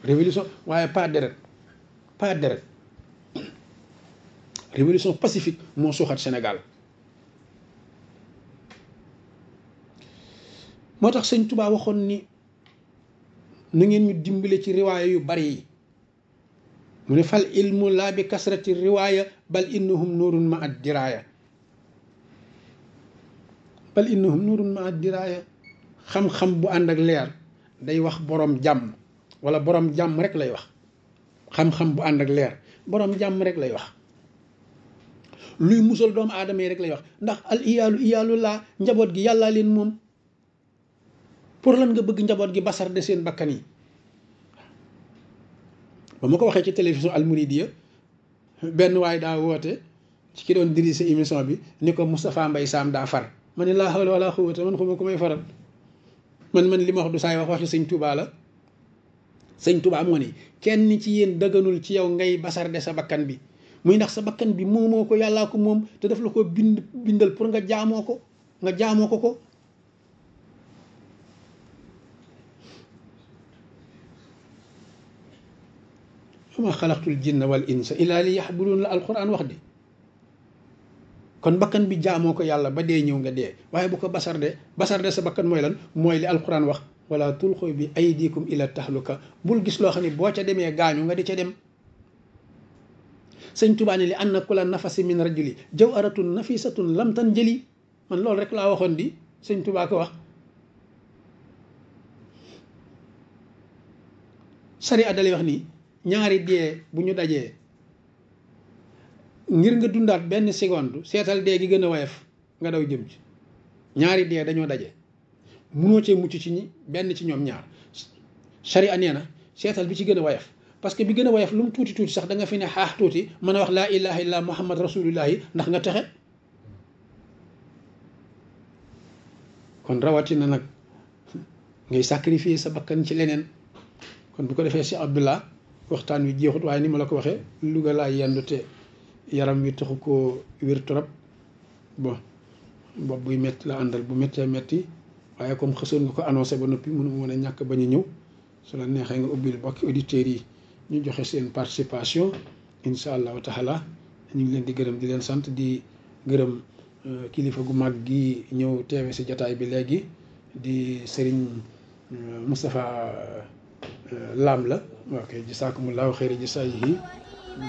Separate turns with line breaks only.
révolution waaye pas deret pas deret révolution pacifique moo suuxat Sénégal moo tax sëñ Touba waxoon ni na ngeen ñu dimbale ci riwaaya yu bari yi mu ne fal ilmu laa bi kasrati riwaaya bal innahum nuurun ma ad diraaya bal innahum nuurun ma ad diraaya xam-xam bu ànd ak leer day wax borom jàmm wala borom jàmm rek lay wax xam-xam bu ànd ak leer borom jàmm rek lay wax luy musal doomu aadama yi rek lay wax ndax al iyaalu iyaalu laa njaboot gi yàllaa leen moom pour lan nga bëgg njaboot gi basar de seen bakkan yi ba ma ko waxee ci télévision Al Mouridiya benn waay daa woote ci ki doon dirige émission bi ni ko Moustapha Mbaye Sam daa far ma ne laa hawla wala quwwata man xuma ko may faral man man li ma wax du saay wax waxi sëñ Touba la sëñ Touba moo ni kenn ci yéen dëgganul ci yow ngay basar de sa bakkan bi muy ndax sa bakkan bi moomoo ko yàllaa ko moom te daf la ko bind bindal pour nga jaamoo ko nga jaamoo ko ko wama xalaqtul jinna wal insa illa li yaxbudun la alquran wax di kon bakkan bi jaamoo ko yàlla ba dee ñëw nga dee waaye bu ko basar de basar de sa bakkan mooy lan mooy li alquran wax wala tulxu bi aydikum ila tahluka bul gis loo xam ne boo ca demee gaañu nga di ca dem sëñ Tuubaa ne li anna kula nafasi min rajuli jawharatun nafisatun lam tan jëli man loolu rek laa waxoon di sëñ Tuubaa ko wax sari a dalay wax nii ñaari dee bu ñu dajee ngir nga dundaat benn seconde seetal dee gi gën a woyof nga daw jëm ci ñaari dee dañoo daje munoo cee mucc ci ñi benn ci ñoom ñaar sharia nee na seetal bi ci gën a woyof parce que bi gën a woyof lu mu tuuti tuuti sax da nga fi ne xaax tuuti mën a wax laa ilaha illa muhammad rasulullahi ndax nga texe kon rawatina nag ngay sacrifier sa bakkan ci leneen kon bu ko defee si abdullah waxtaan wi jeexut waaye ni ma la ko waxee Louga laa yendu te yaram wi taxu koo wér trop bon bopp buy métti la àndal bu méttee métti waaye comme xësoon nga ko annoncé ba noppi mënu mën a ñàkk bañ a ñëw su la neexee nga ubbil bokki auditeurs yi ñu joxe seen participation incha allahu taala ñu ngi leen di gërëm di leen sant di gërëm kilifa gu mag gi ñëw teewe si jataay bi léegi di Serigne Moustapha Lam la ok jisaakumullahu xayra jisaayihi